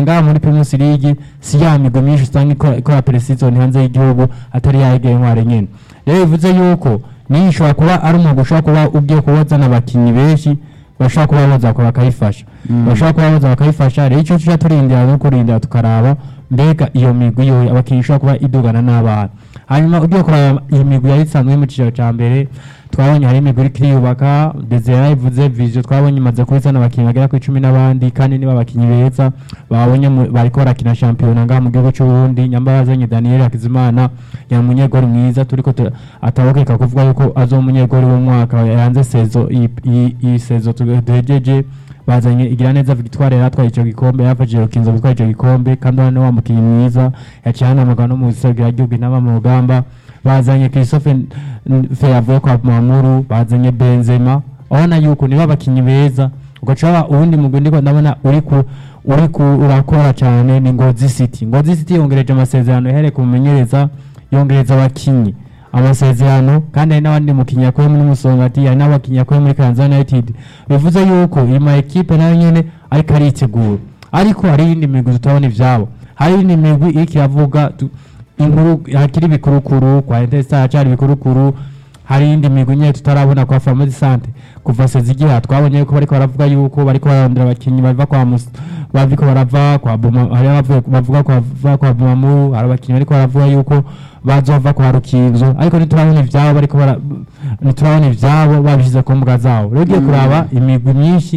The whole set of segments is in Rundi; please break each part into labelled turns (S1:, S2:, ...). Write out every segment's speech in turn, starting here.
S1: ngaha muri Primus League si ya migwi myinshi usanga ikora ikora pre-season hanze y'igihugu atari yahegeye ntware nyene rero bivuze yuko niyo ishobora kuba ari umwuga ushobora kuba ugiye kuwazana abakinnyi benshi bashobora kuba boza bakayifasha bashobora kuba boza bakayifasha rero icyo tuja turindira no kurindira tukaraba mbega iyo migwi yo abakinnyi ishobora kuba idugana n'abana hanyuma ugiye kuraba iyi migwi yari isanzwe mu cyiciro cya mbere twabonye hari imigwi iriko iriyubaka Desire ivuze Vision twabonye imaze kubizana abakinnyi bagera kuri cumi n'abandi kandi niba abakinnyi beza babonye mu- bariko barakina shampiyona ngaha mu gihugu c'u Burundi nyamba bazanye Daniel Hakizimana yari umunyegori mwiza turiko tu- atabokeka kuvuga yuko azo umunyegori w'umwaka yanze sezo iyi- iyi iyi sezo tu- duhejeje bazanye igira neza Victoire yaratwaye ico gikombe yafashije Rukinzo gutwara ico gikombe kandi hano wa mukinnyi mwiza yaciye hanamaga no mu giserukira gihugu inama mu rugamba bazanye Christophe N- N- Feyavuye kwa Mamuru bazanye Benzema urabona yuko niba abakinnyi beza ugaca uwundi mugwi ndiko ndabona uri ku uri ku urakora cyane ni Ngozi City Ngozi City yongereje amasezerano yahereye ku mumenyereza yongereza abakinnyi amasezerano kandi hari n'abandi mukinnyi yakuye muri Musongati hari n'abakinnyi yakuye muri Kansas United bivuze yuko iyi ma equipe nayo nyene ariko aritegura ariko hari iyindi migwi tutabona ivyabo hari iyindi migwi iriko iravuga tu- inkuru hakiri ibikurukuru kwa Interstar hacari ibikurukuru hari iyindi migwi nyene tutarabona kwa Family Sante kuva sezigira twabonye yuko bariko baravuga yuko bariko bararondera abakinnyi bava kwa Mus baviko barava kwa Buma hari abavuye bavuga kwa bava kwa Bumamu hari abakinnyi bariko baravuga yuko bazova kwa Rukinzo ariko ntiturabona ivyabo bariko bara ntiturabona ivyabo babishize ku mbuga zabo rero ugiye kuraba imigwi myinshi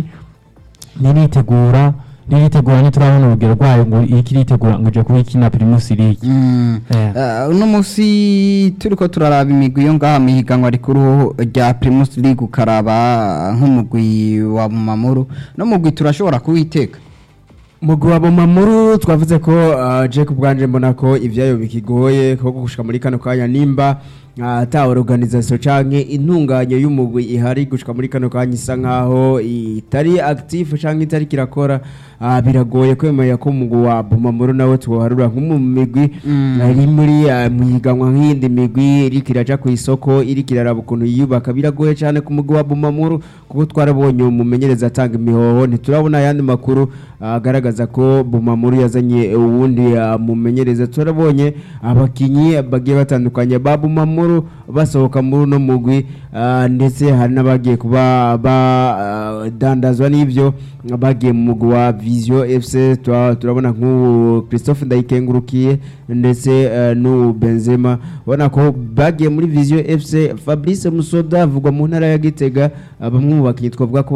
S1: niritegura niritegura ntiturabona urugero rwayo ngo iriko iritegura ngo ije kuba ikina Primus League
S2: Mm.
S1: Eh.
S2: Eh, uno munsi turiko turaraba imigwi yo ngaha mu higanwa rikuru rya Primus League ukaraba nk'umugwi wa Mamuru no mugwi turashobora kuwiteka
S3: mugwi wa Bomamuru twavuze ko uh, Jack bwanje mbona ko ivyayo bikigoye ko gushika muri kano kanya nimba uh, ata organisation canke intunganyo y'umugwi ihari gushika muri kano kanya isa nkaho itari active canke itari kirakora uh, biragoye kwemera ko umugwi wa Bomamuru nawe twoharura nk'umugwi
S2: Mm.
S3: ari muri uh, muhiganwa nk'iyindi migwi iriko iraja ku isoko iriko iraraba ukuntu yiyubaka biragoye cyane ku mugwi wa Bomamuru kuko twarabonye umumenyereza atanga imihoho ntiturabona ayandi makuru uh, agaragaza ko Bomamuru yazanye uwundi uh, mumenyereza turabonye abakinyi bagiye batandukanye ba Bomamuru basohoka muri uno mugwi uh, ndetse hari n'abagiye kuba badandazwa n'ivyo bagiye mu mugwi wa Vision FC tura- turabona nk'ubu Christophe Ndayikengurukiye ndetse uh, n'ubu Benzema ubona ko bagiye muri Vision FC Fabrice Musoda avugwa mu ntara ya Gitega uh, bamwe mu bakinyi twavuga ko